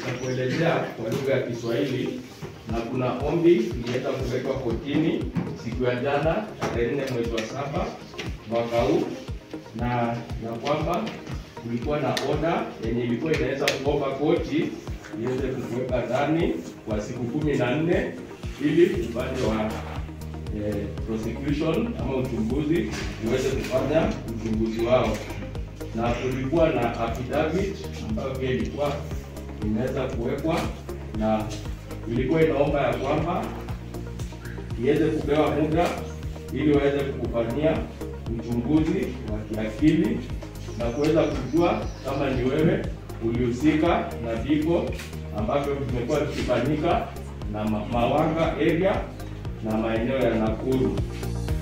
nitakuelezea kwa lugha ya Kiswahili, na kuna ombi iliweza kuwekwa kotini siku ya jana tarehe nne mwezi wa saba mwaka huu, na ya kwamba kulikuwa na oda yenye ilikuwa inaweza kuomba koti iweze kukuweka ndani kwa siku kumi na nne ili upande wa eh, prosecution ama uchunguzi uweze kufanya uchunguzi wao, na kulikuwa na affidavit ambayo pia ilikuwa imeweza kuwekwa na ilikuwa inaomba ya kwamba iweze kupewa muda ili waweze kukufanyia uchunguzi wa kiakili na kuweza kujua kama ni wewe ulihusika na vifo ambavyo vimekuwa vikifanyika na ma- Mawanga area na maeneo ya Nakuru.